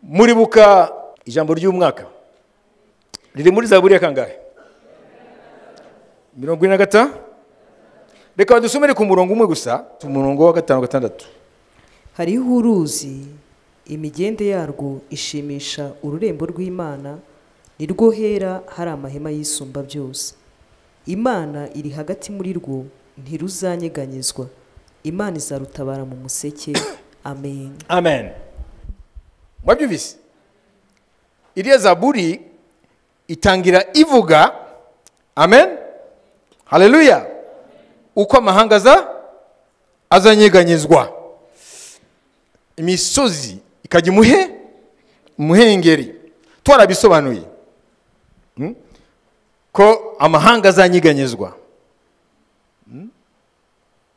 muribuka ijambo ry'umwaka riri muri zaburi ya kangahe mirongo ine na gatanu reka dusomere ku murongo umwe gusa umurongo wa gatanu gatandatu hariho uruzi imigende yarwo ishimisha ururembo rw'imana ni rwo hera hari amahema yisumba byose imana iri hagati muri rwo ntiruzanyeganyezwa imana izarutabara mu museke amen amen mwabyumvise iriya zaburi itangira ivuga amen haleluya uko amahanga aza azanyeganyezwa imisozi ikajya imuhe umuhengeri twarabisobanuye Hmm? ko amahanga azanyeganyezwa Hmm?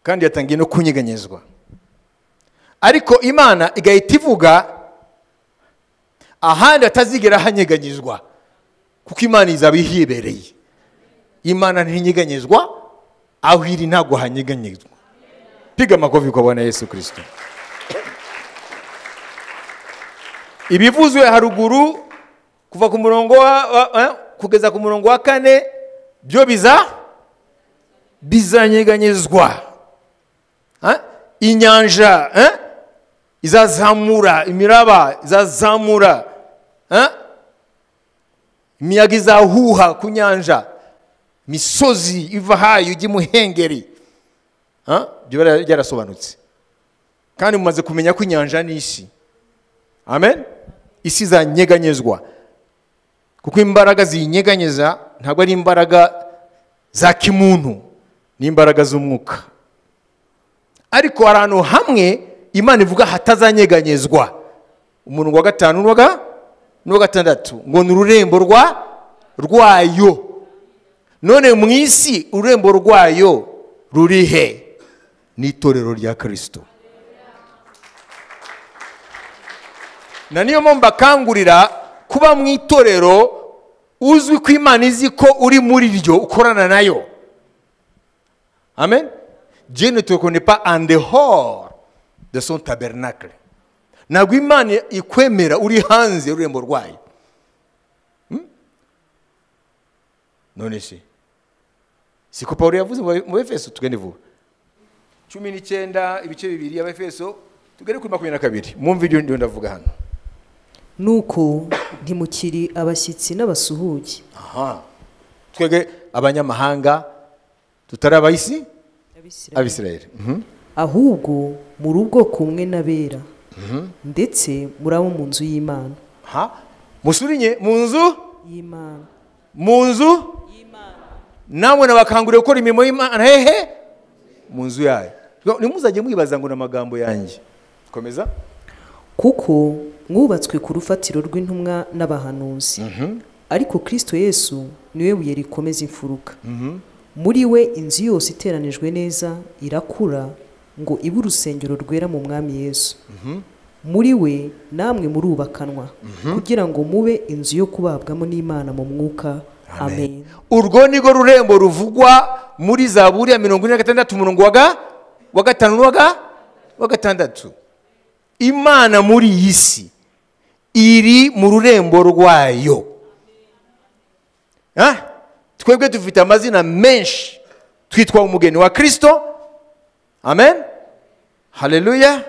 kandi yatangiye no kunyeganyezwa ariko imana igahita ivuga ahandi atazigera hanyeganyezwa kuko imana izaba ihibereye imana ntinyeganyezwa aho iri ntabwo hanyeganyezwa piga amakofi ku bana yesu kirisito ibivuzwe haruguru kuva ku murongo wa, wa- eh, kugeza ku murongo wa kane byo biza bizanyeganyezwa Eh? inyanja eh? izazamura imiraba izazamura eh? imiyaga izahuha ku nyanja imisozi iva hayo ijya imuhengeri Eh? ibyo byara- byarasobanutse kandi mumaze kumenya ko inyanja n'isi amen isi izanyeganyezwa kuko imbaraga ziyinyeganyeza ntabwo ari imbaraga za kimuntu ni imbaraga z'umwuka ariko hari ahantu hamwe imana ivuga hatazanyeganyezwa umurongo wa gatanu n'uwa ga- n'uwa gatandatu ngo ni ururembo rwa rwayo none mu isi ururembo rwayo ruri he ni itorero rya kirisito na niyo mpamvu bakangurira kuba mu itorero uzwi ko imana izi ko uri muri ryo ukorana nayo amen je ne te connais pas en dehors de son tabernacle ntabwo imana ikwemera uri hanze y'ururembo rwayo Hmm? none se siko pawulo yavuze mu Be- mu befeso tugende vuba cumi n'icyenda ibice bibiri y'abefeso tugere kuri makumyabiri na kabiri mwumve ibyo ndiho ndavuga hano nuko ntimukiri abashyitsi n'abasuhugi Aha. twebwe abanyamahanga tutari abayisi abisirayeli Mhm. ahubwo muri ubwoko kumwe n'abera ndetse muri abo mu nzu y'imana Ha? musurinye mu nzu y'imana mu nzu namwe nabakanguriye gukora imirimo y'imana hehe mu nzu yayo ntimuzajye mwibaza ngo ni amagambo yanjye komeza kuko mwubatswe ku rufatiro rw'intumwa n'abahanuzi ariko kirisito yesu niwe buye rikomeza imfuruka muri we inzu yose iteranijwe neza irakura ngo ibe urusengero rwera mu mwami yesu muri we namwe murubakanwa kugira ngo mube inzu yo kubabwamo n'imana mu mwuka amen urwo ni rwo rurembo ruvugwa muri zaburi ya mirongo ine na gatandatu umurongo wa ga- wa gatanu n'uwa ga- wa gatandatu imana muri iyi si iri mu rurembo rwayo Ah, twebwe dufite amazina menshi twitwa umugeni wa kirisito amen haleluya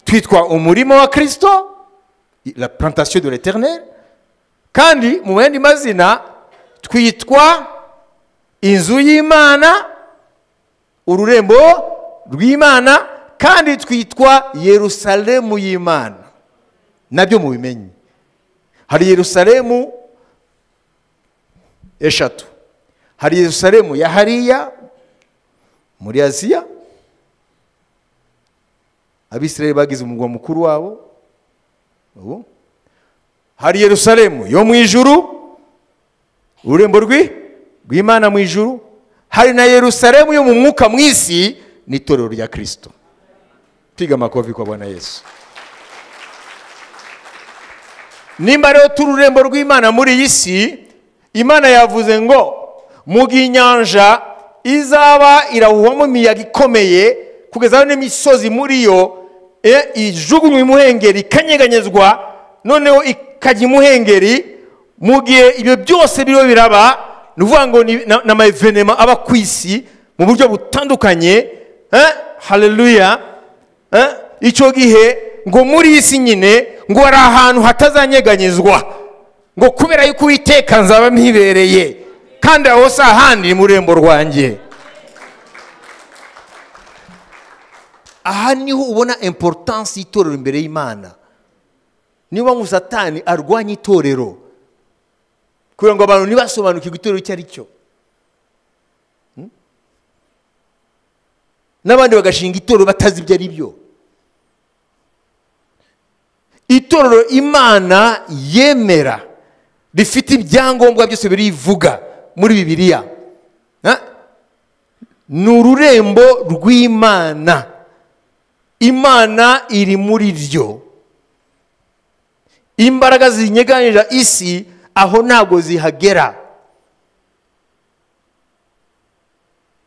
twitwa umurima wa kirisito la plantation de l'éternel kandi mu yandi mazina twitwa inzu y'imana ururembo rw'imana kandi twitwa yerusalemu y'imana nabyo mubimenye hari yerusalemu eshatu hari yerusalemu ya hariya muri aziya abisirayeli bagize umurwa mukuru wabo ubu hari yerusalemu yo mu ijuru ururembo rwi rw'imana mu ijuru hari na yerusalemu yo mu mwuka mu isi n'itorero rya kirisito piga amakofi kwa bwana yesu nimba rero turi ururembo rw'imana muri iyi si imana yavuze ngo muga inyanja izaba irahuhamo imiyaga ikomeye kugeza aho n'imisozi muri yo e, ijugunywa imuhengeri ikanyeganyezwa noneho ikajya imuhengeri mu gihe ibyo byose biriho biraba ni ukuvuga ngo ni na- ni amaevenema aba ku isi mu buryo butandukanye eh, haleluya eh, icyo gihe ngo muri iyi si nyine ngo hari ahantu hatazanyeganyezwa ngo kubera yuko uwiteka nzaba mpibereye kandi aho si ahandi ni mu rurembo rwanjye aha niho ubona importance y'itorero imbere y'imana niba ngo satani arwanya itorero kugira ngo abantu ntibasobanukirwe itorero icyo ari cyo Hmm? n'abandi bagashinga itorero batazi ibyo ari byo itorero imana yemera rifite ibyangombwa byose birivuga muri bibiliya Ha? ni ururembo rw'imana imana iri muri ryo imbaraga zinyeganira isi aho ntabwo zihagera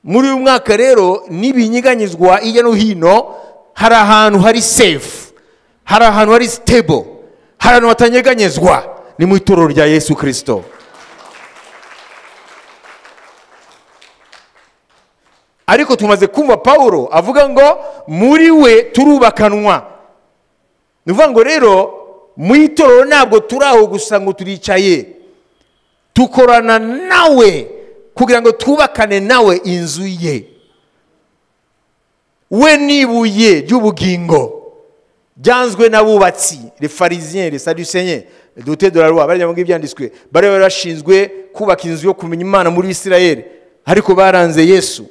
muri uyu mwaka rero n'ibinyeganyizwa hirya no hino hari ahantu hari sefu hari ahantu hari sitebo hari ahantu hatanyeganyezwa ni mu itorero rya yesu kirisito ariko tumaze kumva pawulo avuga ngo muri we turubakanwa ni ukuvuga ngo rero mu itorero ntabwo turi aho gusa ngo turicaye dukorana nawe kugira ngo twubakane nawe inzu ye we ni ibuye ry'ubugingo byanzwe n'abubatsi refarizien resadusenye dute de la loi bariya ngo ibyanditswe bari bari bashinzwe kubaka inzu yo kumenya imana muri isirayeli ariko baranze yesu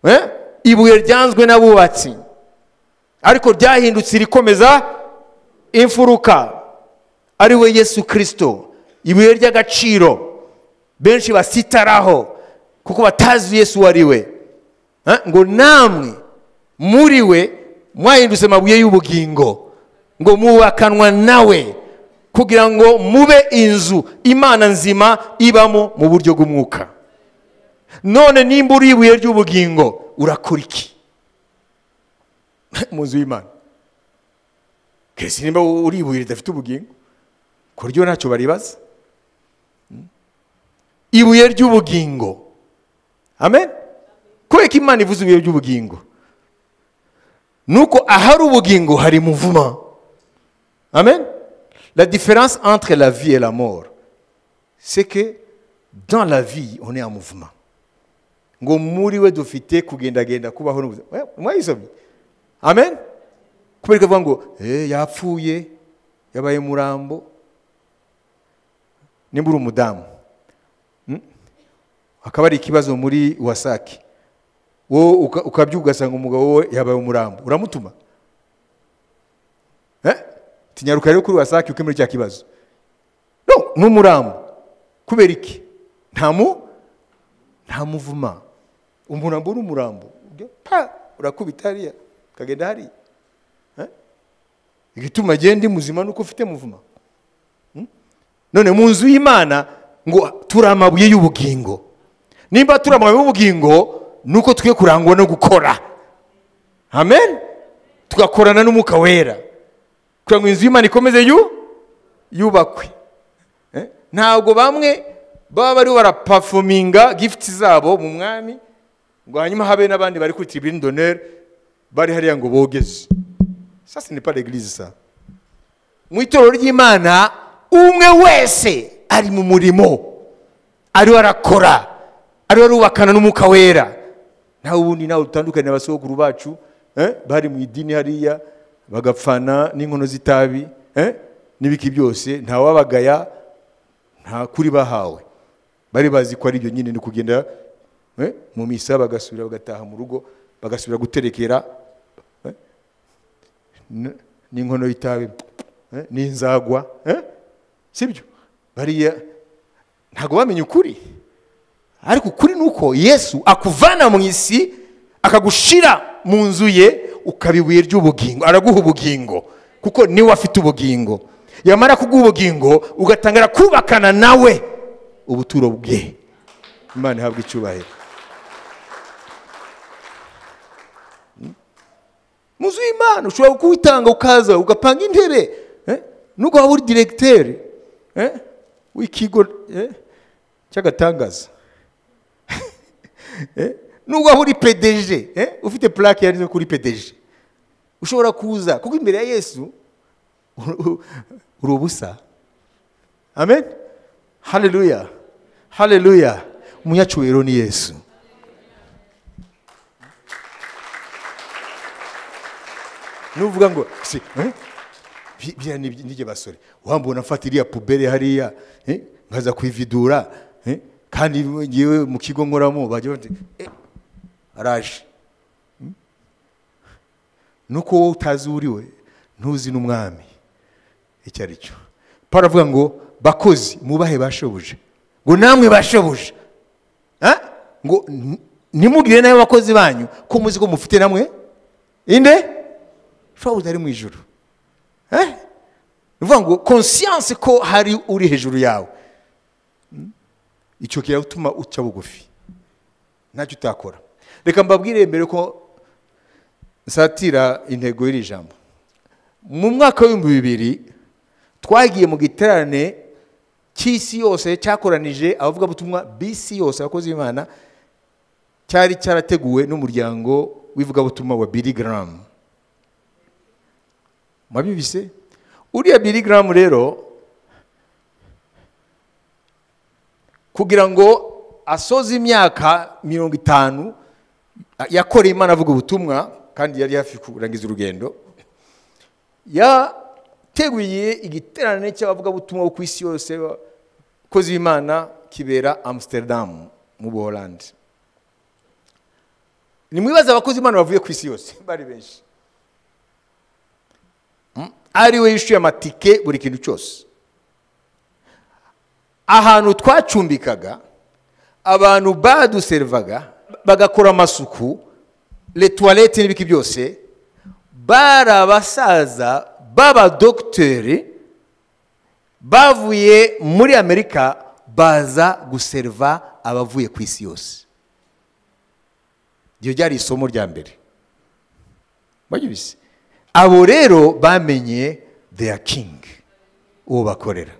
Eh? ibuye ryanzwe n'abubatsi ariko ryahindutse irikomeza imfuruka ari we yesu kirisito ibuye ry'agaciro benshi basitaraho kuko batazi yesu uwo ari we Eh? ngo namwe muri we mwahindutse amabuye y'ubugingo ngo mubakanwa nawe kugira ngo mube inzu imana nzima ibamo mu buryo bw'umwuka none nimba uri ibuye ry'ubugingo urakora iki mu nzu y'imana kese nimba uri ibuye ridafite ubugingo ku buryo ntacyo baribaza ibuye ry'ubugingo amen kubera ko imana ivuze ibuye ry'ubugingo nuko ahari ubugingo hari muvuma amen la différence entre la vie et la mort c'est que dans la vie on est en mouvement ngo muri we dufite kugendagenda kubaho n'ubuzima Eh, mwayisomye amen kubera ko avuga ngo eh, yapfuye yabaye murambo nimba uri umudamu Hmm? hakaba hari ikibazo muri wasake wowe uka- ukabyuka ugasanga umugabo wowe yabaye umurambo uramutuma Eh? tinyaruka rero kuri wasake ukemura cya kibazo no ni umurambo kubera iki nta mu nta muvuma umurambo n'umurambo Ujya pa urakubita hariya ukagenda hariya Eh? igituma agenda muzima nuko ufite muvuma Hmm? none mu nzu y'imana ngo turi amabuye y'ubugingo nimba turi amabuye y'ubugingo nuko twe kurangwa no gukora amen tugakorana n'umwuka wera kugira ngo inzu y'imana ikomeze yu yubakwe Eh? ntabwo bamwe baba bari barapafominga gifuti zabo mu mwami ngo hanyuma habe n'abandi bari kuri tribune d'honneur bari hariya ngo bogeze ça ce n'est pas l'église ça mu itorero ry'imana umwe wese ari mu murimo ariwe arakora ariwe arubakana n'umwuka wera nawe ubundi nawe dutandukanye na basogokuru bacu eh, bari mu idini hariya bagapfana n'inkono z'itabi eh, n'ibiki byose ntawabagaya nta kuri bahawe bari bazi ko ari ibyo nyine ni kugenda eh, mu misa bagasubira bagataha mu rugo bagasubira guterekera eh, n- n'inkono y'itabi eh, n'inzagwa eh, sibyo bariya ntabwo bamenye ukuri ariko ukuri ni uko yesu akuvana mu isi akagushira mu nzu ye ukaba ibuye ry'ubugingo araguha ubugingo kuko niwe afite ubugingo yamara kuguha ubugingo ugatangira kubakana nawe ubuturo bwe imana ihabwa icyubahiro mu nzu y'imana ushobora kuwitanga ukaza ugapanga intebe eh? nubwo waba uri diregiteri eh, w'ikigo eh, cy'agatangaza Eh, nubwo waba uri pedeje eh, ufite purake yanditse kuri pedeje ushobora kuza kuko imbere ya yesu uri ubusa amen haleluya haleluya umunyacyubahiro ni yesu nuvuga ngo si eh? Bi- biriya ni nijye basore wambona mfata iriya pubere hariya eh? nkaza kuyividura eh? kandi ngewe mu kigo nkoramo bajya bati eh, araje Hmm? nuko wowe utazi uriwe ntuzi n'umwami icyo ari cyo paul avuga ngo bakozi mubahe bashobuje ngo namwe bashobuje Ah? ngo n- nimubwire nawe abakozi banyu ko muzi ko mufite namwe inde shobuja ari mu ijuru Eh? ni ukuvuga ngo konsiyanse ko hari uri hejuru yawe Mm? icyo kiratuma uca bugufi ntacyo utakora reka mbabwire mbere ko nsatira intego y'iri jambo mu mwaka w'ibihumbi bibiri twagiye mu giterane cy'isi yose cyakoranije abavugabutumwa b'isi yose abakozi b'imana cyari cyarateguwe n'umuryango w'ivugabutumwa wa biri garamu mwabibise uriya biri garamu rero kugira ngo asoze imyaka mirongo itanu yakoreye imana avuga ubutumwa kandi yari hafi kurangiza urugendo yateguye igiterane cy'abavugabutumwa bo ku isi yose abakozi b'imana kibera amsterdam mu buholandi nimwibaze abakozi b'imana bavuye ku isi yose bari benshi Mm? ari we yishyuye amatike buri kintu cyose ahantu twacumbikaga abantu baduserivaga bagakora amasuku letuwarete n'ibiki byose bari abasaza b'abadogiteri bavuye muri amerika baza guseriva abavuye ku isi yose iryo ryari isomo rya mbere baryibise abo rero bamenye theya king uwo bakorera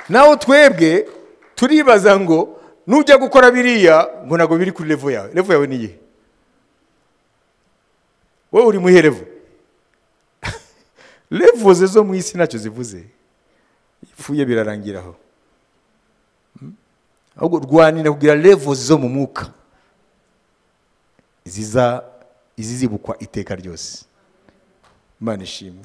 naho twebwe turibaza ngo nujya gukora biriya ngo ntabwo biri kuri revo yawe revo yawe ni iyihe wowe uri mu iyihe revo revo ze zo mu isi ntacyo zivuze ipfuye birarangiraho Mm? ahubwo rwanira kugira revo zo mu mwuka ziza izizibukwa iteka ryose imana ishimwe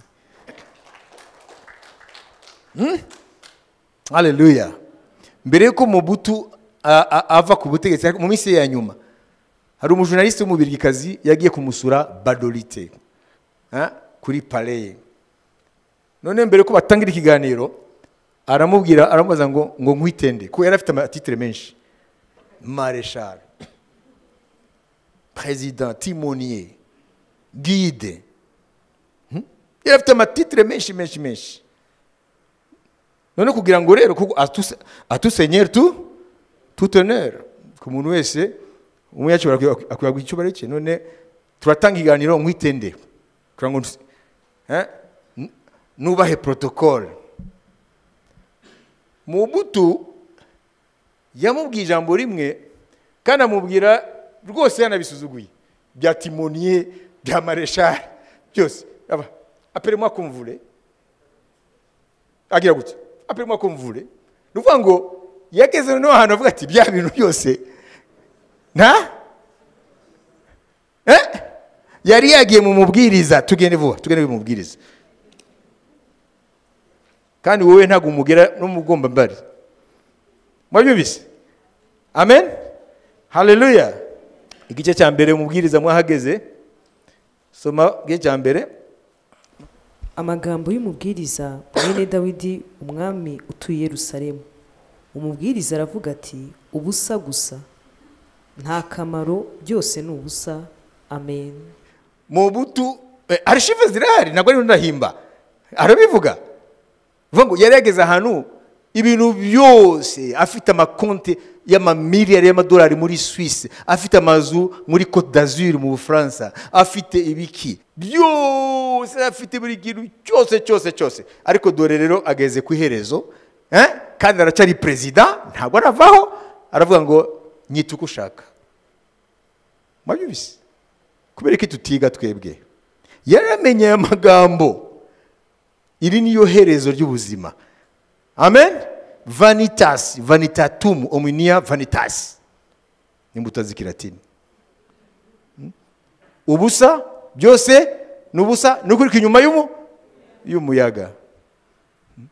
haleluya mbere y'uko mubutu a- a- ava ku butegetsi mu minsi ye ya nyuma hari umujurnaliste w'umubirigikazi yagiye kumusura badorite ah, kuri paleye none mbere ko batangira ikiganiro aramubwira aramubaza ngo ngo nkwitende kuko yari afite amatitire menshi mareshare perezida timoniye guide Hmm? yari afite amatitire menshi menshi menshi none kugira ngo rero kuko atuse- atusenyeri tu tuteneri ku muntu wese umwe yakibara akwiye guha icyubahiro cye none turatanga ikiganiro nkwitende kugira ngo ntus- eh, n- nubahe protokole mubutu yamubwiye ijambo rimwe kandi amubwira rwose yanabisuzuguye bya timoniye bya mareshari byose aperemwa kumvure agira gutya apirimo kumvure ni ukuvuga ngo yageze noneho ahantu avuga ati bya bintu byose nta eh? yari yagiye mu mubwiriza tugende vuba tugende mu mubwiriza kandi wowe ntabwo umugera n'umugomba mbari mwabyumvise amen haleluya igice cya mbere umubwiriza mwahageze soma igice cya mbere amagambo y'umubwiriza mwene dawidi umwami utuye i yerusalemu umubwiriza aravuga ati ubusa gusa nta kamaro byose ni ubusa amen mu butu eh, arishive zirahari ntabwo ariho ndahimba arabivuga bivuga ngo yari yageze ahantu ibintu byose afite amakonti y'amamiliyari y'amadolari muri swisi afite amazu muri cote d'azur mu bufaransa afite ibiki byose afite buri kintu cyose cyose cyose ariko dore rero ageze ku iherezo eh? kandi aracyari perezida ntabwo aravaho aravuga ngo nyita uko ushaka mwabyumvise kubera ko tutiga twebwe yaramenye aya magambo iri niyo herezo ry'ubuzima amen vanitas vanitatum omnia vanitas n'imbuto z'ikiratini Hmm? ubusa byose ni ubusa ni ukuri inyuma y'umu y'umuyaga Hmm?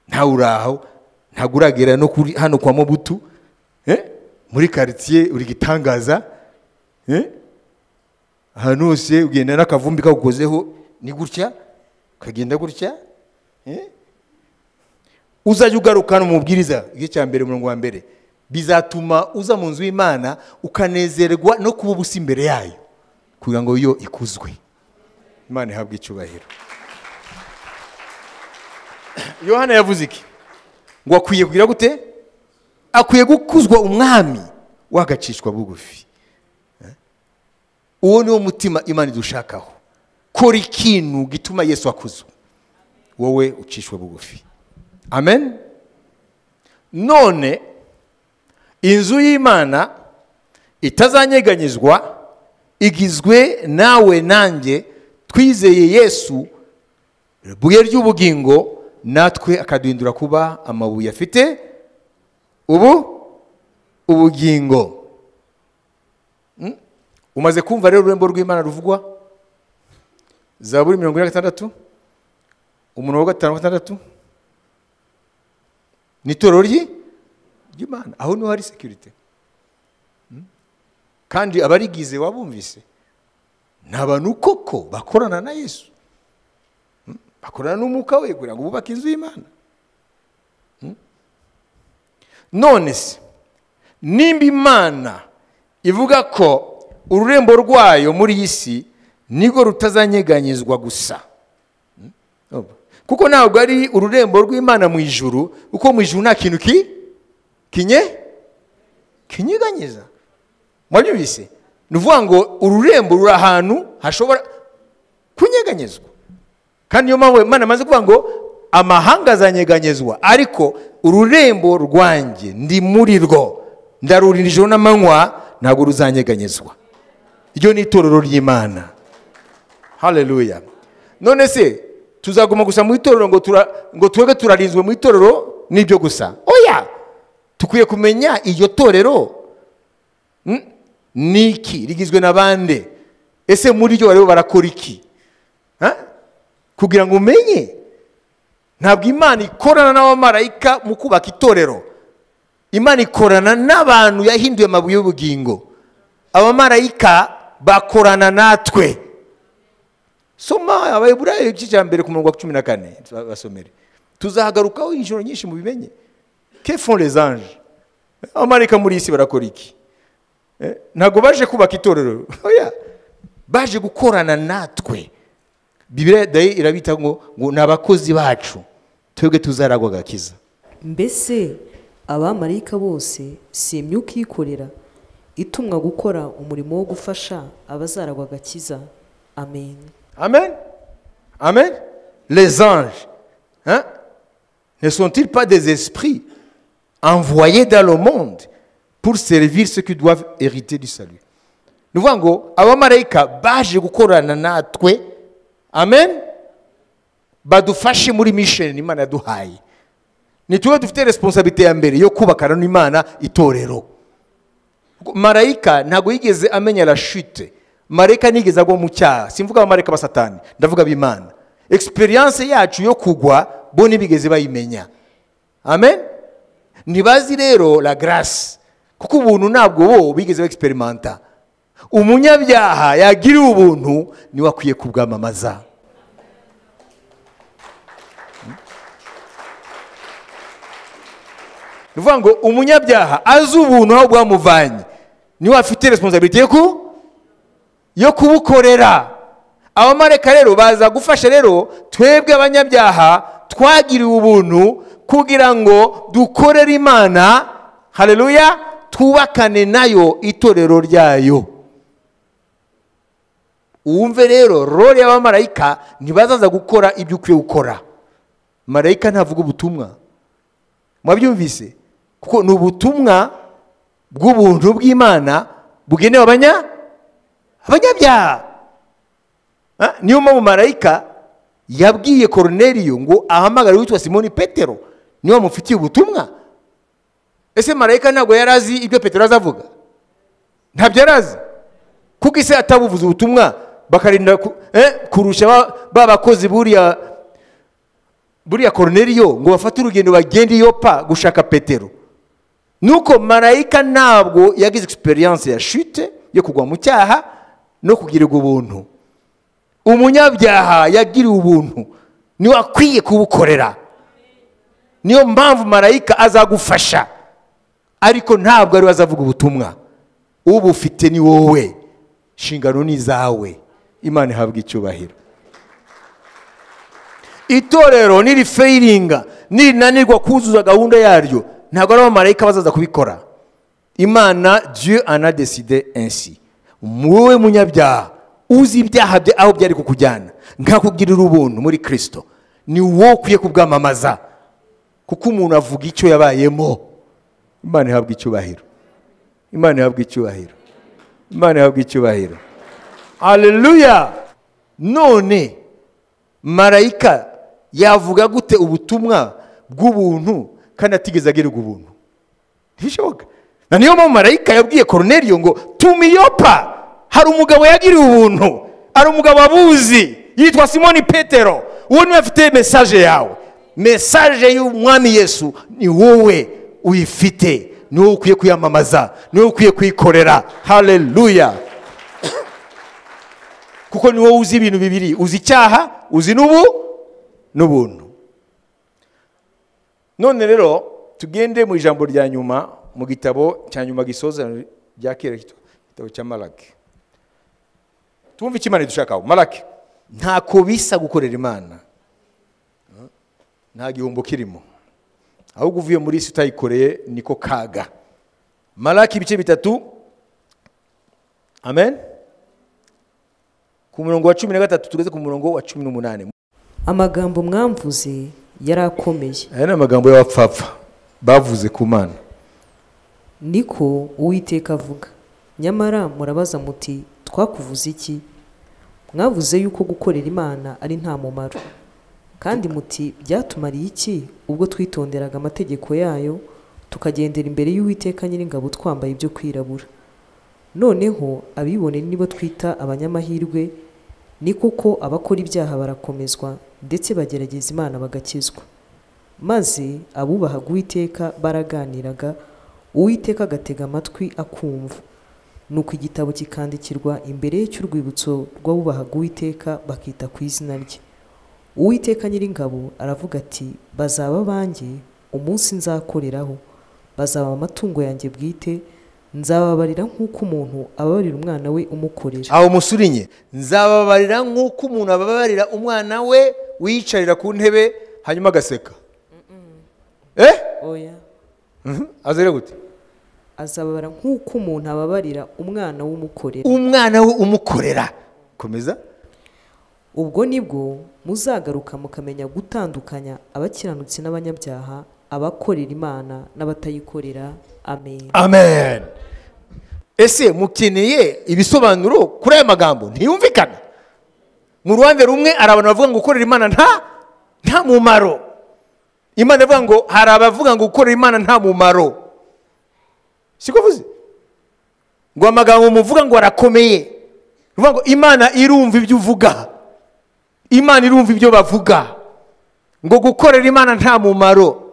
ntawe uri aho ntabwo uragera no kuri hano kwa mobutu eh? muri karitsiye uri gitangaza eh? ahantu hose ugenda n'akavumbi kagukozeho ni gutya kagenda gutya eh? uzajya ugarukana umubwiriza igice cya mbere umurongo wa mbere bizatuma uza mu nzu y'imana ukanezerwa no kuba ubusa imbere yayo kugira ngo yo ikuzwe imana ihabwe icyubahiro yohana yavuze iki ngo akwiye kugira gute akwiye gukuzwa umwami wagacishwa bugufi Eh? uwo ni wo mutima imana idushakaho kora ikintu gituma yesu akuzwa wowe ucishwe bugufi amen none inzu y'imana itazanyeganyizwa igizwe nawe nanjye twizeye yesu ibuye ry'ubugingo natwe akaduhindura kuba amabuye afite ubu ubugingo Mm? umaze kumva rero ururembo rw'imana ruvugwa zaburi mirongo ine na gatandatu umuntu wa gatanu gatandatu ni itorero ryi ry'imana aho niho hari sekirite Mm? kandi abarigize wabumvise ni abantu koko bakorana na yesu Mm? bakorana n'umwuka we kugira ngo bubake inzu y'imana Mm? none se nimba imana ivuga ko ururembo rwayo muri iyi si nirwo rutazanyeganyizwa gusa Urumva? kuko ntabwo ari ururembo rw'imana mu ijuru kuko mu ijuru nta kintu ki kinye kinyeganyiza mwabyumvise ni ukuvuga ngo ururembo ruri ahantu hashobora kunyeganyezwa kandi niyo mpamvu imana amaze kuvuga ngo amahanga azanyeganyezwa ariko ururembo rwanjye ndi muri rwo ndarurinda ijoro n'amanywa ntabwo ruzanyeganyezwa iryo ni itorero ry'imana haleluya none se tuzaguma gusa mu itorero ngo tura- ngo twebwe turarinzwe mu itorero n'ibyo gusa oya tukwiye kumenya iryo torero Mm? ni iki rigizwe na bande ese muri ryo barimo barakora iki Ha? kugira ngo umenye ntabwo imana ikorana n'abamarayika mu kubaka itorero imana ikorana n'abantu yahinduye amabuye y'ubugingo abamarayika bakorana natwe soma abayiburayo igice cya mbere ku murongo wa cumi na kane basomere tuzahagarukaho inshuro nyinshi mubimenye que font les anges abamarayika muri iyi si barakora iki Eh, ntabwo baje kubaka itorero oya baje gukorana natwe bibiliya dayi irabita ngo ngo ni abakozi bacu twebwe tuzaragwa agakiza mbese abamarayika bose si imyuka iyikorera itumwa gukora umurimo wo gufasha abazaragwa agakiza amen amen amen les anges hein, ne sont-ils pas des esprits envoyés dans le monde pour servir ceux qui doivent hériter du salut ni ukuvuga ngo abamarayika baje gukorana natwe amen badufashe muri misheni imana yaduhaye ni tuwe dufite responsabilite ya mbere yo kubakana n'imana itorero marayika ntabwo yigeze amenya la chute marayika nigeze agwa mu cyaha simvuga abamarayika ba satani ndavuga ab'imana experience yacu yo kugwa bo ntibigeze bayimenya amen ntibazi rero la grace kuko ubuntu ntabwo bo bigeze baexperimenta umunyabyaha yagiriwe ubuntu niwe akwiye kubwamamaza ni ukuvuga ngo umunyabyaha azi ubuntu aho bwamuvanye niwe afite resiponsabiriti yo ku yo kubukorera abamarayika rero baza gufasha rero twebwe abanyabyaha twagiriwe ubuntu kugira ngo dukorere imana hareruya twubakane nayo itorero ryayo wumve rero rore y'abamarayika ntibazaza gukora ibyo ukwiye gukora marayika ntavuga ubutumwa mwabyumvise kuko ni ubutumwa bw'ubuntu bw'imana bugenewe abanya abanyabyaha Ah, niyo mpamvu marayika yabwiye koroneriyo ngo ahamagare witwa simoni petero niwe wamufitiye ubutumwa ese marayika ntabwo yari azi ibyo petero azavuga ntabyo yari azi kuko ise atabuvuze ubutumwa bakarinda ku- eh, kurusha ba- ba bakozi buriya buriya koroneriyo ngo bafate urugendo bagende iyo pa gushaka petero nuko marayika ntabwo yagize egisperiyanse ya shute yo kugwa mu cyaha no kugirirwa ubuntu umunyabyaha yagiriwe ubuntu niwe akwiye kubukorera niyo mpamvu marayika azagufasha ariko ntabwo ariwe azavuga ubutumwa ubufite ni wowe inshingano ni izawe imana ihabwa icyubahiro itorero nirifeyiringa nirinanirwa kuzuza gahunda yaryo ntabwo ari abamarayika bazaza kubikora imana dieu anadeside ensi wowe munyabyaha uzi ibyaha bye aho byari kukujyana nkakugirira ubuntu muri kirisito ni wowe ukwiye kubwamamaza kuko umuntu avuga icyo yabayemo imana ihabwa icyubahiro imana ihabwa icyubahiro imana ihabwa icyubahiro haleluya none marayika yavuga gute ubutumwa bw'ubuntu kandi atigeze agirirwa ubuntu ntibishoboka na niyo mpamvu marayika yabwiye koroneriyo ngo tuma iyopa hari umugabo yagiriwe ubuntu hari umugabo abuzi yitwa simoni petero uwo niwe afite mesaje yawe mesaje y'umwami yesu ni wowe uyifite ni wowe ukwiye kuyamamaza ni wowe ukwiye kuyikorera haleluya kuko ni wowe uzi ibintu bibiri uzi icyaha uzi n'ubu n'ubuntu none rero tugende mu ijambo rya nyuma mu gitabo cya nyuma gisoza rya kera igitabo cya maraki tumve icyo imana idushakaho maraki ntako bisa gukorera imana nta gihombo kirimo ahubwo uvuye muri isi utayikoreye niko kaga maraki ibice bitatu amen ku murongo wa cumi na gatatu tugeze ku murongo wa cumi n'umunani amagambo mwamvuze yari akomeye aya ni amagambo y'abapfapfa bavuze ku mana niko uwiteka avuga nyamara murabaza muti twakuvuze iki mwavuze yuko gukorera imana ari nta mumaro kandi muti byatumariye iki ubwo twitonderaga amategeko yayo tukagendera imbere y'uwiteka nyiringabo twambaye ibyo kwirabura noneho abibone nibo twita abanyamahirwe ni kuko abakora ibyaha barakomezwa ndetse bagerageza imana bagakizwa maze abubahaga uwiteka baraganiraga uwiteka agatega amatwi akumva nuko igitabo kikandikirwa imbere ye cy'urwibutso rw'abubahaga uwiteka bakita ku izina rye uwiteka nyiringabo aravuga ati bazaba banjye umunsi nzakoreraho bazaba amatungo yanjye bwite nzababarira nk'uko umuntu ababarira umwana we umukorera aho musurinye nzababarira nk'uko umuntu ababarira umwana we wiyicarira ku ntebe hanyuma agaseka eh oya Mhm. azere gute azababara nk'uko umuntu ababarira umwana w'umukorera umwana we umukorera komeza ubwo nibwo muzagaruka mukamenya gutandukanya abakiranutsi n'abanyabyaha abakorera imana n'abatayikorera amen amen ese mukeneye ibisobanuro kuri aya magambo ntiyumvikana mu ruhande rumwe hari abantu bavuga ngo gukorera imana nta nta mumaro imana ivuga ngo hari abavuga ngo gukorera imana nta mumaro siko uvuze ngo amagambo muvuga ngo arakomeye ruvuga ngo imana irumva ibyo uvuga imana irumva ibyo bavuga ngo gukorera imana nta mumaro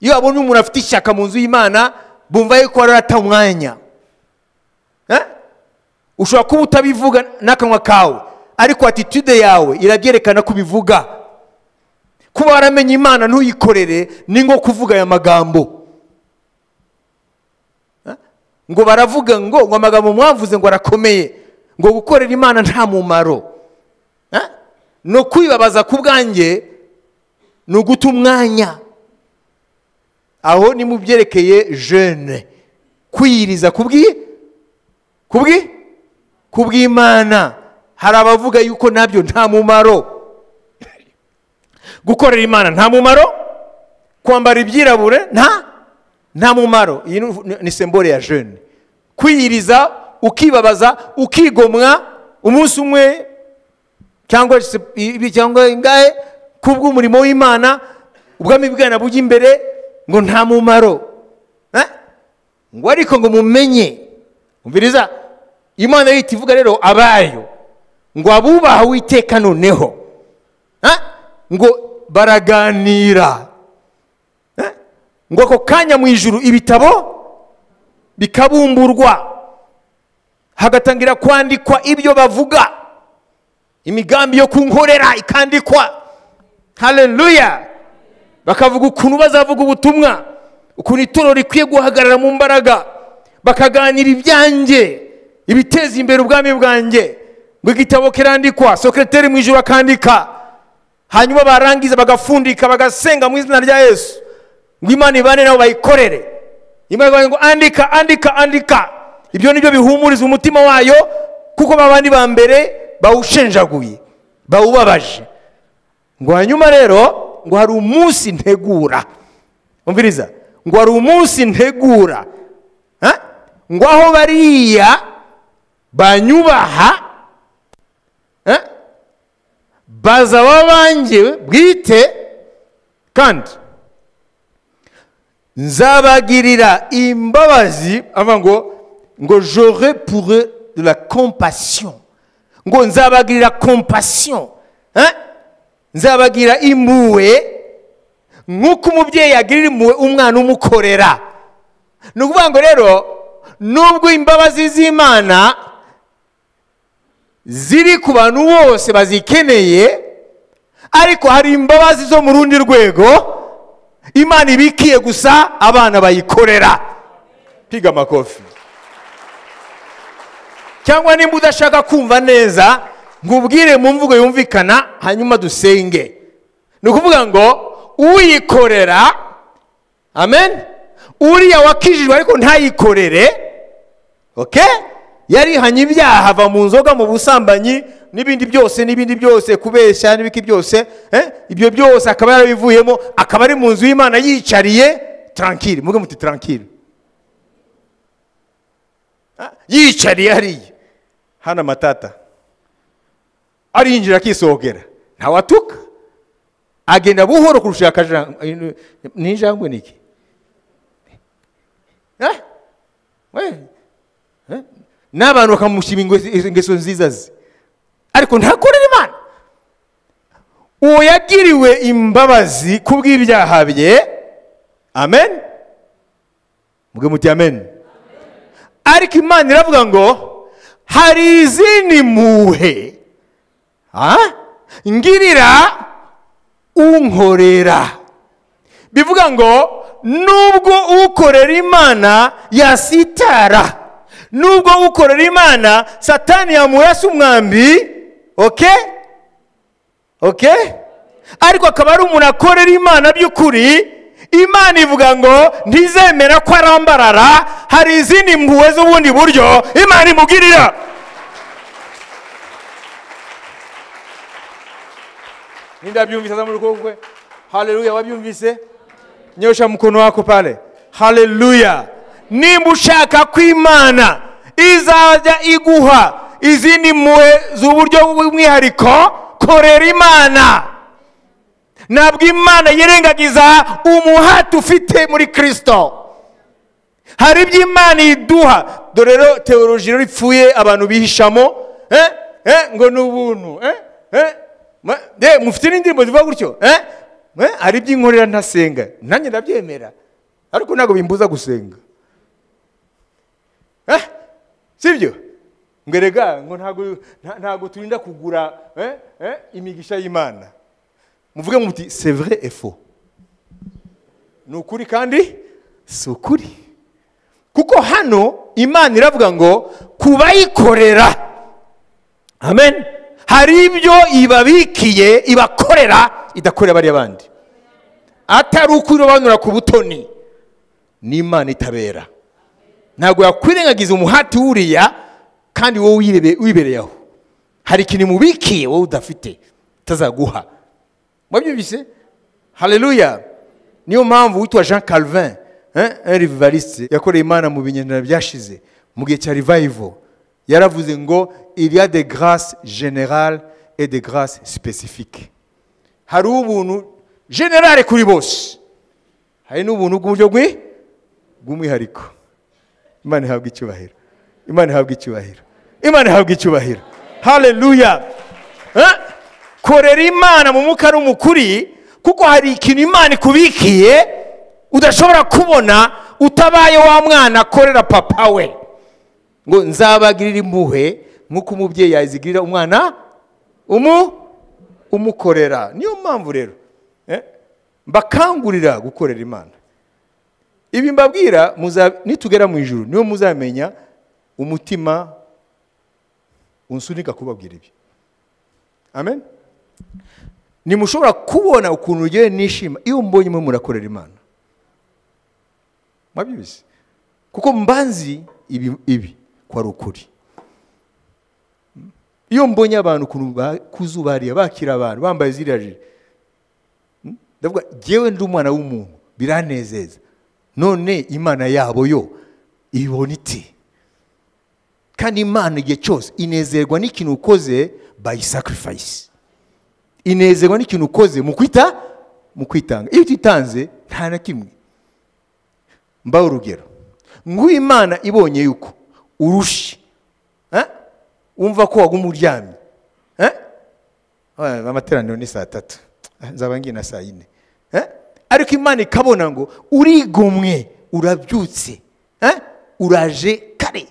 iyo babonye umuntu afite ishyaka mu nzu y'imana bumva yuko arata umwanya Eh? ushobora kuba utabivuga n'akanwa kawe ariko atitude yawe irabyerekana ko ubivuga kuba waramenya imana ntuyikorere ni nko kuvuga aya magambo Eh? ngo baravuga ngo ngo amagambo mwavuze ngo arakomeye ngo gukorera imana nta mumaro Eh? no kwibabaza ku bwanjye ni uguta umwanya aho ni mu byerekeye jene kwiyiriza kubwi kubwi kubw'imana hari abavuga yuko nabyo nta mumaro gukorera imana nta mumaro kwambara ibyirabure nta nta mumaro iyi ni- ni sembore ya jene kwiyiriza ukibabaza ukigomwa umunsi umwe cyangwa se- ibi cyangwa ingahe kubw'umurimo w'imana ubwami bwana bujya imbere ngo nta mumaro Eh? ngo ariko ngo mumenye umviriza imana yita ivuga rero abayo ngo abubaha witeka noneho Eh? ngo baraganira Eh? ngo ako kanya mu ijuru ibitabo bikabumburwa hagatangira kwandikwa ibyo bavuga imigambi yo kunkorera ikandikwa haleluya bakavuga ukuntu bazavuga ubutumwa ukuntu itorero rikwiye guhagarara mu mbaraga bakaganira ibyanjye ibiteza imbere ubwami bwanjye ngo igitabo kirandikwa sekreteri mu ijoro akandika hanyuma barangiza bagafundika bagasenga mu izina rya yesu ngo imana ibane nabo bayikorere imana ikavuga ngo andika andika andika ibyo nibyo bihumuriza umutima wayo kuko babandi ba mbere bawushenjaguye bawubabaje ngo hanyuma rero ngo hari umunsi ntegura umviriza ngo hari umunsi ntegura Ha? ngo aho bariya banyubaha ha? bazaba banjye bwite kandi nzabagirira imbabazi avuga ngo ngo jore pour eux de la compassion ngo nzabagirira compassion Eh? nzabagira impuhwe nk'uko umubyeyi yagirira impuhwe umwana umukorera ni ukuvuga ngo rero nubwo imbabazi z'imana ziri ku bantu bose bazikeneye ariko hari imbabazi zo mu rundi rwego imana ibikiye gusa abana bayikorera piga amakofi cyangwa nimba udashaka kumva neza ngubwire mu mvugo yumvikana hanyuma dusenge ni ukuvuga ngo uyikorera amen uriya wakijijwe ariko ntayikorere oke yarihanye ibyaha ava mu nzoga mu busambanyi n'ibindi byose n'ibindi byose kubeshya n'ibiki byose eh? ibyo byose akaba yarabivuyemo akaba ari mu nzu y'imana yicariye tarankiri muge muti tarankiri Ah, yicariye hariya hano amatata arinjira akisohokera ntawatuka agenda buhoro kurusha akajangwe n'injangwe niki Eh? We. Eh? n'abantu bakamushyira ingeso- ingeso nziza ze ariko ntakorera imana uwo yagiriwe imbabazi ku bw'ibyaha bye amen mubwe muti amen ariko imana iravuga ngo hari izindi mpuhwe ha? ngirira unkorera bivuga ngo nubwo ukorera imana yasitara nubwo ukorera imana satani yamurasa umwambi oke oke ariko akaba ari umuntu akorera imana by'ukuri imana ivuga ngo ntizemera ko arambarara hari izindi mpuhwe z'ubundi buryo imana imugirira nindabyumvise za muri kukwe haleluya wabyumvise nyosha mkono wako pale haleluya nimba ushaka ko imana izajya iguha izindi mpuhwe z'uburyo bw'umwihariko korera imana ntabwo imana yirengagiza umuhati ufite muri kirisito hari ibyo imana iduha dore rero teoloji rero ipfuye abantu bihishamo eh, eh, ngo ni ubuntu eh, eh, ma- eh, mufite n'indirimbo zivuga gutyo eh, eh, hari ibyo inkorera ntasenga nanjye ndabyemera ariko ntabwo bimbuza gusenga eh, sibyo ngo erega ngo ntabwo nta- ntabwo turinda kugura eh, eh, imigisha y'imana muvuge muti c'est vrai et faux ni ukuri kandi si ukuri kuko hano imana iravuga ngo kubayikorera amen hari ibyo ibabikiye ibakorera idakorera bariya bandi atari ukurobanura ku butoni n'imana itabera ntabwo yakwirengagiza umuhati wuriya kandi wowe uyirebe- wibereye aho hari ikintu imubikiye wowe udafite utazaguha mwabyumvise haleluya niyo mpamvu witwa jean calvin eh, un rivaliste yakoreye imana mu binyejana byashize mu gihe cya revival yaravuze ngo il y a des grâces générales et des grâces spécifiques hari ubuntu generale kuri bose hari n'ubuntu bw'uburyo bwi- bw'umwihariko imana ihabwa icyubahiro imana ihabwa icyubahiro imana ihabwa icyubahiro haleluya Eh? korera imana mu mwuka n'umukuri kuko hari ikintu imana ikubikiye udashobora kubona utabaye wa mwana akorera papa we ngo nzabagirire impuhwe nk'uko umubyeyi yazigirira umwana umu umukorera niyo mpamvu rero eh, mbakangurira gukorera imana ibi mbabwira muza- nitugera mu ijuru niyo muzamenya umutima unsunika kubabwira ibi amen nimushobora kubona ukuntu rugewe nishima iyo mbonye mwe murakorera imana mwabyibise kuko mbanzi ibi ibi ko ari ukuri iyo mbonye abantu ukuntu ba- kuzubariya bakira abantu bambaye ziriya jire ndavuga njyewe ndi umwana w'umuntu biranezeza none imana yabo yo ibona iti kandi imana igihe cyose inezerwa n'ikintu ukoze by sacrifice inezerwa n'ikintu ukoze mu kwita mu kwitanga iyo utitanze nta na kimwe mbaho urugero nguyu imana ibonye yuko urushe eh? wumva ko waguma uryamye eh? Ah, amateraniro ni saa tatu Ah, nzaba ngiye na saa yine Eh? ariko imana ikabona ngo urigomwe urabyutse eh? uraje kare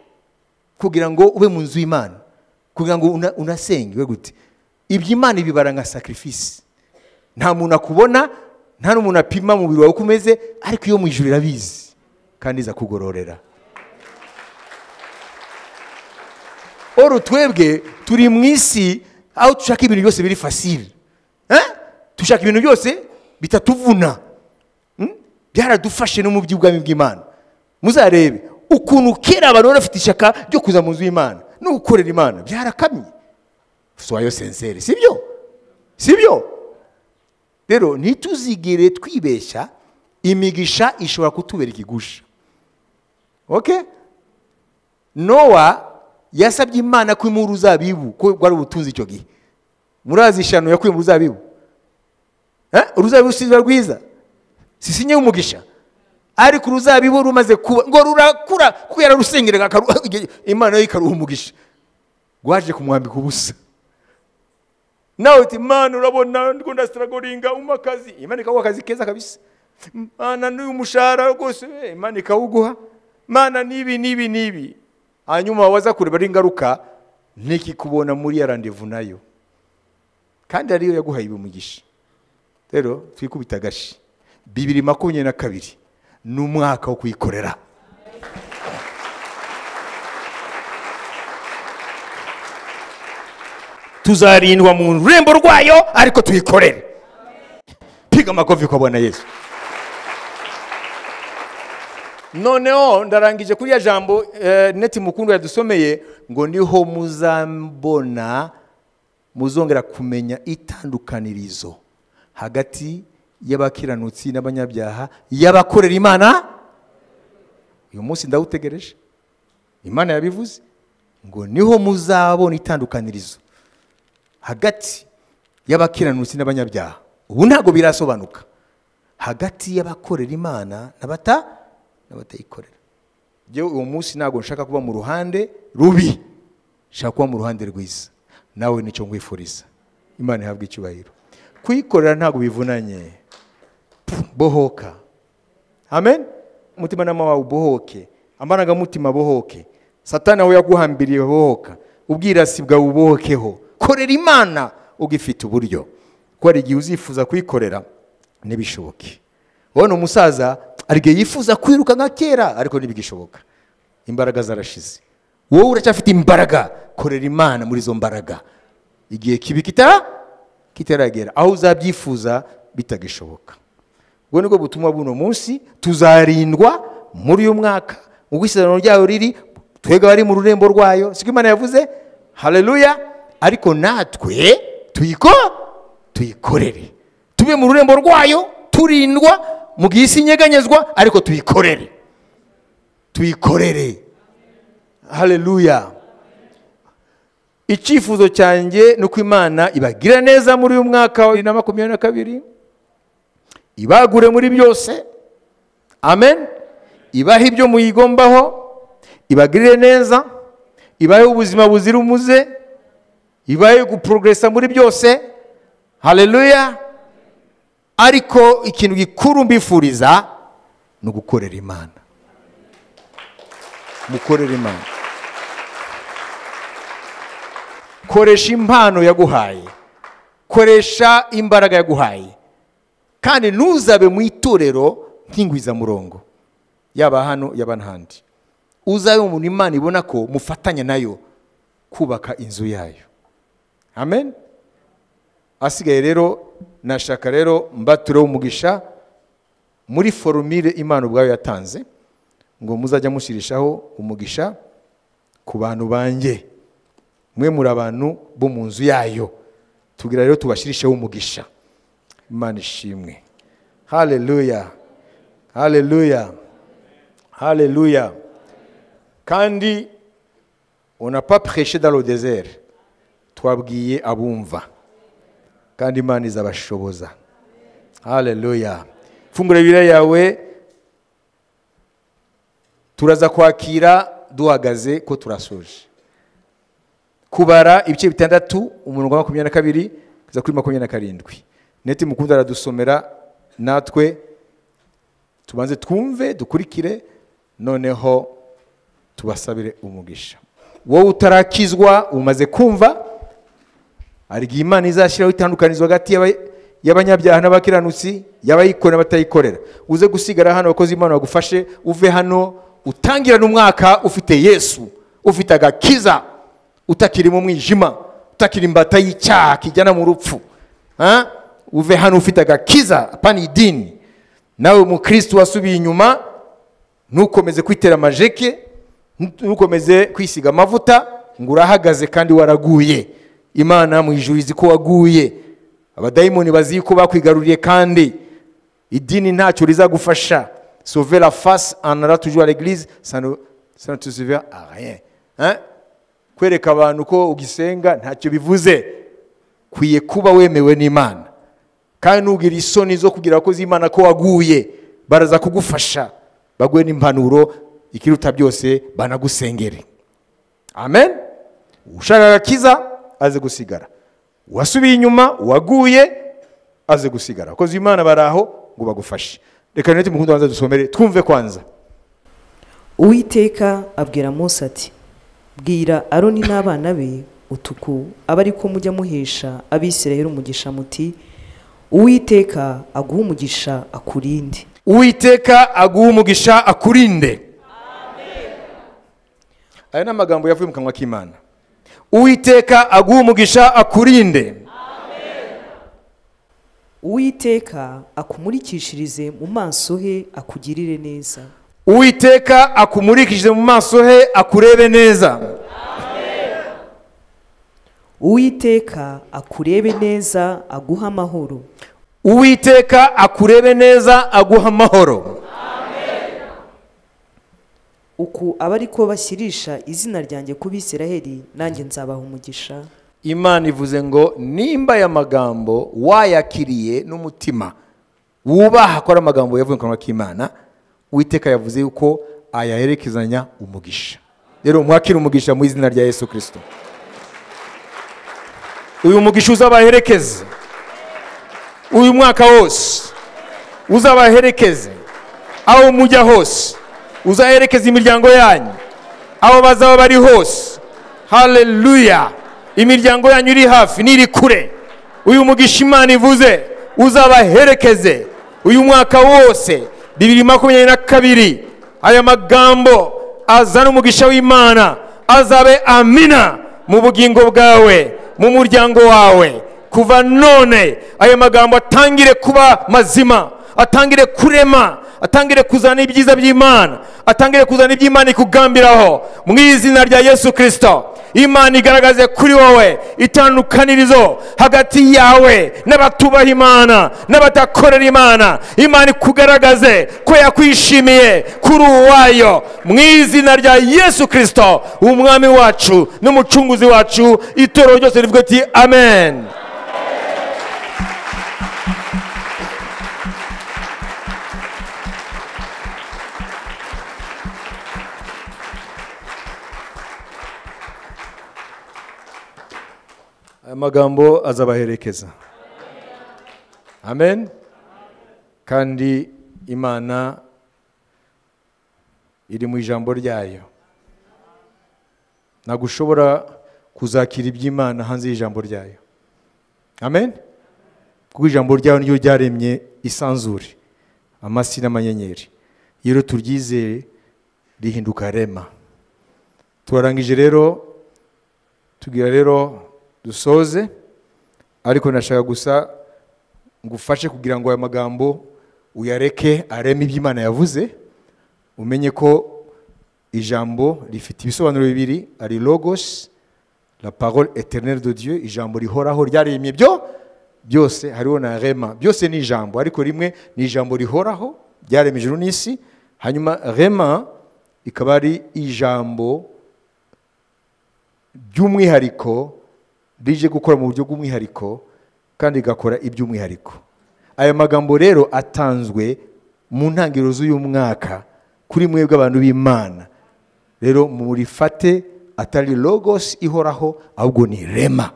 kugira ngo ube mu nzu y'imana kugira ngo una- unasenge we gute ibyo imana ibibara nka sacrifice nta muntu akubona nta n'umuntu apima mu mubiri wawe uko umeze ariko iyo mu ijuru irabizi kandi iza kugororera oro twebwe turi mu isi aho dushaka ibintu byose biri fasire Eh? dushaka ibintu byose bitatuvuna Mm? byaradufashe no mu by'ubwami bw'imana muzarebe ukuntu kera abantu bari bafite ishyaka ryo kuza mu nzu y'imana no gukorera imana byarakamye soyo senseri sibyo sibyo rero ntituzigere twibeshya imigisha ishobora kutubera ikigusha okay nowa yasabye imana ko imura uruzabibu ko rwari ubutunzi icyo gihe murazi ishano yakuye mu ruzabibu Eh? uruzabibu si ruba rwiza si sinye y'umugisha ariko uruzabibu rumaze kuba ngo rurakura kuko yararusengeraga akaru- imana yo ikaruha umugisha rwaje kumwambika ubusa nawe uti imana urabona ndiko ndasitaragoringa umpa akazi imana ikaguha akazi keza kabisa mana n'uyu mushahara rwose eh, imana ikawuguha mana n'ibi n'ibi n'ibi hanyuma waza kureba ari ingaruka ntikikubona muri ya randevu nayo kandi ariyo yaguhaye ibumugisha rero twikubita agashi bibiri makumyabiri na kabiri ni umwaka wo kuyikorera tuzarindwa mu rurembo rwayo ariko tuyikorere piga amakofi kwa bwana yesu noneho ndarangije kuri ya jambo eh, neti mukundwa yadusomeye ngo niho muzambona muzongera kumenya itandukanirizo hagati y'abakiranutsi n'abanyabyaha y'abakorera imana uyu munsi ndawutegereje imana yabivuze ngo niho muzabona itandukanirizo hagati y'abakiranutsi n'abanyabyaha ubu ntabwo birasobanuka hagati y'abakorera imana n'abata n'abatayikorera njyewe uwo munsi ntabwo nshaka kuba mu ruhande rubi nshaka kuba mu ruhande rwiza nawe nicyo ngwifuriza imana ihabwe icyubahiro kuyikorera ntabwo bivunanye Pfu, bohoka amen umutimanama wawe ubohoke amarangamutima abohoke satani aho yaguhambiriye bohoka ubwirasi bwawe ubohokeho korera imana ugifite uburyo kuko hari igihe uzifuza kuyikorera ntibishoboke wowe ni umusaza hari igihe yifuza kwiruka nka kera ariko ntibigishoboka imbaraga zarashize wowe uracyafite imbaraga korera imana muri izo mbaraga igihe kibi kita kitaragera aho uzabyifuza bitagishoboka ubwo nibwo butumwa bw'uno munsi tuzarindwa muri uyu mwaka ubwo isezerano ryayo riri twebwe abari mu rurembo rwayo siko imana yavuze hareruya ariko natwe tuyiko tuyikorere tube mu rurembo rwayo turindwa mu gihe isi inyeganyezwa ariko tuyikorere tuyikorere hareruya icyifuzo cyanjye ni uko imana ibagira neza muri uyu mwaka wa bibiri na makumyabiri na kabiri ibagure muri byose amen ibahe ibyo muyigombaho ibagirire neza ibahe ubuzima buzira umuze ibahe guporogresa muri byose hareruya ariko ikintu gikuru mbifuriza ni ugukorera imana mukorera imana koresha impano yaguhaye koresha imbaraga yaguhaye kandi ntuzabe mu itorero nk'ingwizamurongo yaba hano yaba n'ahandi uzabe umuntu imana ibona ko mufatanya nayo kubaka inzu yayo amen asigaye rero nashaka rero mbatureho umugisha muri forumire imana ubwayo yatanze ngo muzajya mushirishaho umugisha ku bantu banjye mwe muri abantu bo mu nzu yayo tugira rero tubashirisheho umugisha imana ishimwe hareruya hareruya hareruya kandi unapapureshe daro dezere twabwiye abumva kandi imana izabashoboza hareruya fungura ibiryo yawe turaza kwakira duhagaze ko turasoje kubara ibice bitandatu umurongo wa makumyabiri na kabiri kugeza kuri makumyabiri na karindwi neti mukunda aradusomera natwe tubanze twumve dukurikire noneho tubasabire umugisha wowe utarakizwa umaze kumva arya imana izashyiraho itandukanizo hagati y'abanyabyaha n'abakiranutsi y'abayikorera n'abatayikorera uze gusigara hano abakozi imana bagufashe uve hano utangirane umwaka ufite yesu ufite agakiza utakiri mu mwijima utakiri imbata y'icyaha kijyana mu rupfu ha? uve hano ufite agakiza apana idini nawe umukirisitu wasubiye inyuma ntukomeze kwitera amajeke ntukomeze kwisiga amavuta ngo urahagaze kandi waraguye imana mu ijuru izi ko waguye abadayimoni bazi ko bakwigaruriye kandi idini ntacyo rizagufasha sovera fasi anara tujuwa regirize sanatusiva ariye kwereka abantu ko ugisenga ntacyo bivuze kwiye kuba wemewe n'imana kandi ntugire isoni zo kugira abakozi b'imana ko waguye baraza kugufasha baguhe n'impanuro ikiruta byose banagusengere amen ushaka agakiza aze gusigara uwasubiye inyuma uwaguye aze gusigara abakozi b'imana bari aho ngo bagufashe reka neti mukundo wanza dusomere twumve kwanza uwiteka abwira Mose ati bwira aroni n'abana be utuku aba ari ko mujya muhesha abisirayeli umugisha muti uwiteka aguha umugisha akurinde uwiteka aguha umugisha akurinde aya ni amagambo yavuye mu kanwa k'imana uwiteka aguha umugisha akurinde uwiteka akumurikishirize mu maso he akugirire neza uwiteka akumurikishije mu maso he akurebe neza uwiteka akurebe neza aguha amahoro uwiteka akurebe neza aguha amahoro uku aba ari ko bashyirisha izina ryanjye ku bisiraheli nanjye nzabaha umugisha imana ivuze ngo nimba aya magambo wayakiriye n'umutima wubaha ko ari amagambo yavuye mu kanwa k'imana uwiteka yavuze yuko ayaherekezanya umugisha rero mwakire umugisha mu izina rya yesu kirisito uyu mugisha uzabaherekeze uyu mwaka wose uzabaherekeze aho mujya hose uzaherekeza imiryango yanyu aho bazaba bari hose hareruya imiryango yanyu iri hafi n'iri kure uyu mugisha imana ivuze uzabaherekeze uyu mwaka wose bibiri makumyabiri na kabiri aya magambo azana umugisha w'imana azabe amina mu bugingo bwawe mu muryango wawe kuva none aya magambo atangire kuba mazima atangire kurema atangire kuzana ibyiza by'imana atangire kuzana iby'imana ikugambiraho mu izina rya yesu kirisito imana igaragaze kuri wowe itandukanirizo hagati yawe n'abatubaha imana n'abadakorera imana imana ikugaragaze ko yakwishimiye kuri uwayo mu izina rya yesu kirisito umwami wacu n'umucunguzi wacu itorero ryose rivuga ati amen aya magambo azabaherekeza amen kandi imana iri mu ijambo ryayo ntabwo ushobora kuzakira iby'imana hanze y'ijambo ryayo amen kuko ijambo ryayo niryo ryaremye isanzure amasi n'amanyenyeri iyo rero turyizeye rihinduka rema turarangije rero tugira rero dusoze ariko nashaka gusa ngufashe kugira ngo aya magambo uyareke areme iby'imana yavuze umenye ko ijambo rifite ibisobanuro bibiri ari logos la parole eternelle de dieu ijambo rihoraho ryaremye byo byose hariho na rema byose ni ijambo ariko rimwe ni ijambo rihoraho ryaremye ijuru n'isi hanyuma rema ikaba ari ijambo ry'umwihariko rije gukora mu buryo bw'umwihariko kandi rigakora iby'umwihariko aya magambo rero atanzwe mu ntangiriro z'uyu mwaka kuri mwebwe abantu b'imana rero murifate atari logos ihoraho ahubwo ni rema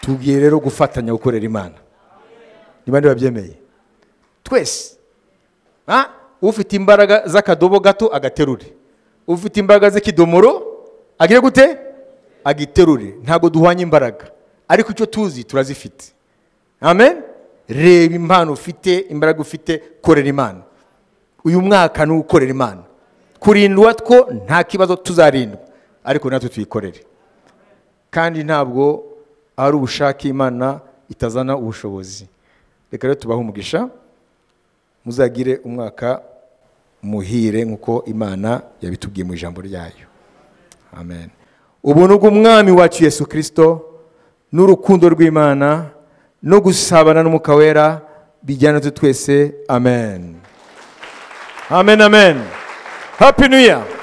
tugiye rero gufatanya gukorera imana niba niba babyemeye twese ufite imbaraga z'akadobo gato agaterure ufite imbaraga z'ikidomoro agire gute agiterure ntabwo duhwanye imbaraga ariko icyo tuzi turazifite amen reba impano ufite imbaraga ufite korera imana uyu mwaka ni ukorera imana kurindwa two nta kibazo tuzarindwa ariko natwe tuyikorere kandi ntabwo ari ubushake imana itazana ubushobozi reka rero tubahe umugisha muzagire umwaka muhire nk'uko imana yabitubwiye mu ijambo ryayo amen ubuntu bw'umwami wacu yesu kirisito n'urukundo rw'imana no gusabana n'umwuka wera bijyana natwe twese amen amen amen happy new year